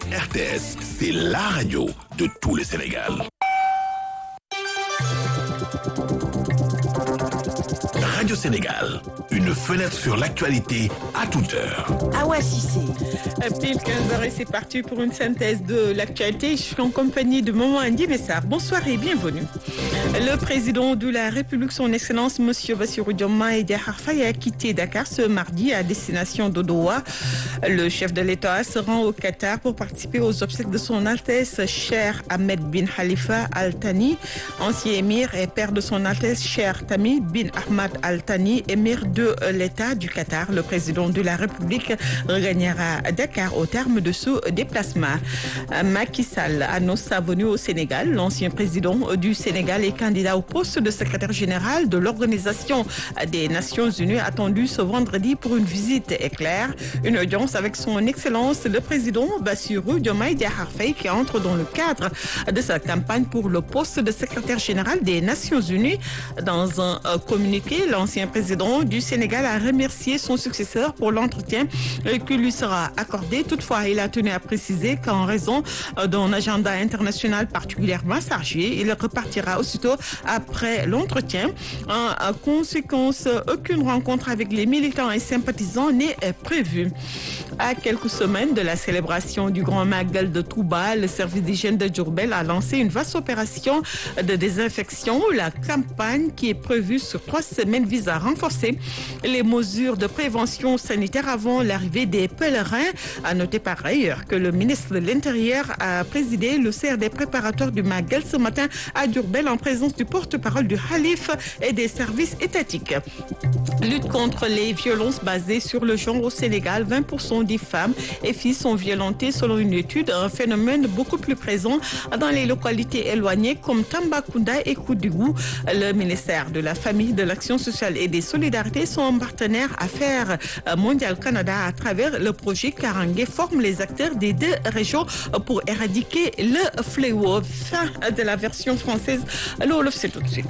RTS, c'est la radio de tout le Sénégal. Radio Sénégal, une fenêtre sur l'actualité à toute heure. Awa Cissé. Pile 15h et c'est parti pour une synthèse de l'actualité. Je suis en compagnie de Maman Andy Messar. Bonsoir et bienvenue. Le président de la République, son Excellence, Monsieur Bassirou Diomaye Diakhar Faye, a quitté Dakar ce mardi à destination de Doha. Le chef de l'État se rend au Qatar pour participer aux obsèques de son Altesse Cher Ahmed bin Khalifa Al Thani, ancien émir et père de son Altesse Cher Tamim bin Ahmad Al Thani, émir de l'État du Qatar. Le président de la République regagnera Dakar au terme de ce déplacement. Macky Sall annonce sa venue au Sénégal. L'ancien président du Sénégal est candidat au poste de secrétaire général de l'Organisation des Nations Unies attendu ce vendredi pour une visite éclair. Une audience avec son Excellence le président Bassirou Diomaye Diakhar Faye qui entre dans le cadre de sa campagne pour le poste de secrétaire général des Nations Unies. Dans un communiqué, l'ancien président du Sénégal a remercié son successeur pour l'entretien qui lui sera accordé. Toutefois, il a tenu à préciser qu'en raison d'un agenda international particulièrement chargé, il repartira aussitôt après l'entretien. En conséquence, aucune rencontre avec les militants et sympathisants n'est prévue. À quelques semaines de la célébration du Grand Magal de Touba, le service d'hygiène de Djourbel a lancé une vaste opération de désinfection. La campagne qui est prévue sur trois semaines vise à renforcer les mesures de prévention sanitaire avant l'arrivée des pèlerins. À noter par ailleurs que le ministre de l'Intérieur a présidé le CRD préparatoire du Magal ce matin à Djourbel en présence du porte-parole du Khalif et des services étatiques. Lutte contre les violences basées sur le genre au Sénégal, 20% des femmes et filles sont violentées selon une étude, un phénomène beaucoup plus présent dans les localités éloignées comme Tambacounda et Koudougou. Le ministère de la Famille, de l'Action sociale et des Solidarités sont partenaires Affaires Mondial Canada à travers le projet Karangé forme les acteurs des deux régions pour éradiquer le fléau. Fin de la version française. Alors, c'est tout de suite.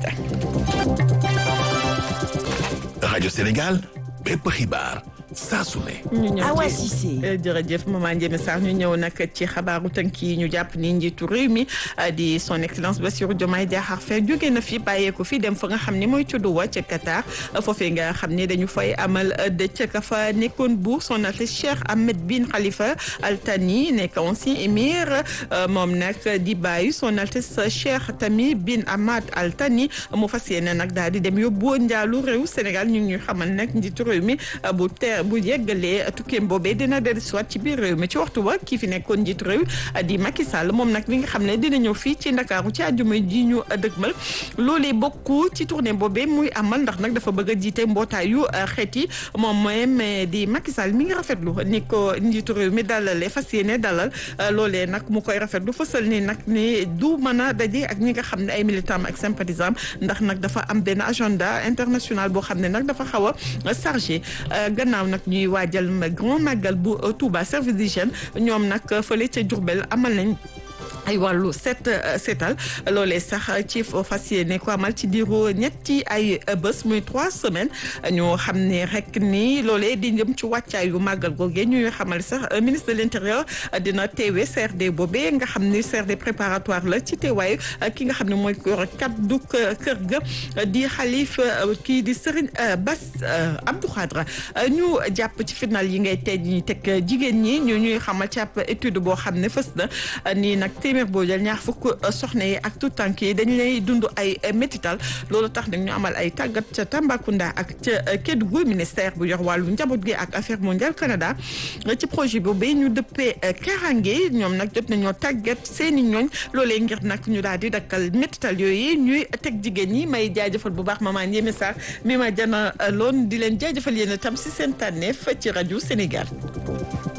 Radio Sénégal, bépp xibaar saa su ne. ñu ñëw Awa ci Cissé. jërëjëf maman Ndiémé Sarr ñu ñëw nag ci xabaaru tënk yi ñu jàpp ni njiitu réew mi di son excellence Bassirou Diomaye Diakhar Faye jóge na fi bàyyeeku fi dem fa nga xam ne mooy ca Doha ca Qatar foofee nga xam ne dañu fay amal dëcc ka fa nekkoon buur son Altesse Cheikh Ahmed bin Khalifa Al Thani nekk ancien émir moom nag di bàyyi son Altesse Cheikh Tamim bin Ahmad Al Thani mu fas yéene nag daal di dem yóbbu njaalu réew Sénégal ñu ngi ñuy xamal nag njiitu réew mi bu teer bu yeggalee tukkeem boobee dina dellu soit ci biir réew mi ci waxtu wa kii fi nekkoon njiitu réew di Macky Sall moom nag li nga xam ne dina ñëw fii ci Ndakaaru ci àjjuma ji ñu dëgmal loolee bokk ci tournée boobee muy amal ndax nag dafa bëgg a jiite mbootaayu xeet yi moom mooy di Macky Sall mi ngi rafetlu ni ko njiitu réew mi dalalee fas yéene dalal loolee nag mu koy rafetlu fësal ni nag ni du mën a daje ak ñi nga xam ne ay militants ak sympathisants ndax nag dafa am benn agenda international boo xam ne nag dafa xaw a chargé gannaaw nag ñuy waajal grand magal bu Touba service d'hygiène ñoom nag fële ca Diourbel amal nañ ay wàllu set setal loolee sax ci fas yéene ko amal ci diiru ñetti ay bés muy trois semaines ñoo xam ne rek ni loolee di jëm ci wàccaayu màggal googee ñuy xamal sax ministre de l'intérieur dina teewe CRD boobee nga xam ni CRD préparatoire la ci teewaayu ki nga xam ne mooy kaddu kër ga di xalif kii di Serigne Bass Abdou Khadra ñu jàpp ci final yi ngay tey ñi teg jigéen ñi ñu ñuy xamal ci ab étude boo xam ne fës na nii nag téeméer boo jël ñaar fukk soxna yi ak tout tànk yi dañu lay dund ay métital loolu tax nag ñu amal ay tàggat ca Tambacounda ak ca Kédougou ministère bu yor wàllu njaboot gi ak affaire mondiale Canada ci projet boobu ñu dëppee Karange ñoom nag jot nañoo tàggat seeni ñooñ loolee ngir nag ñu daal di dakkal métital yooyu ñuy teg jigéen ñi may jaajëfal bu baax maman Ndiémé Sarr mi ma jana loon di leen jaajëfal yéen itam si seen tànneef ci rajo Sénégal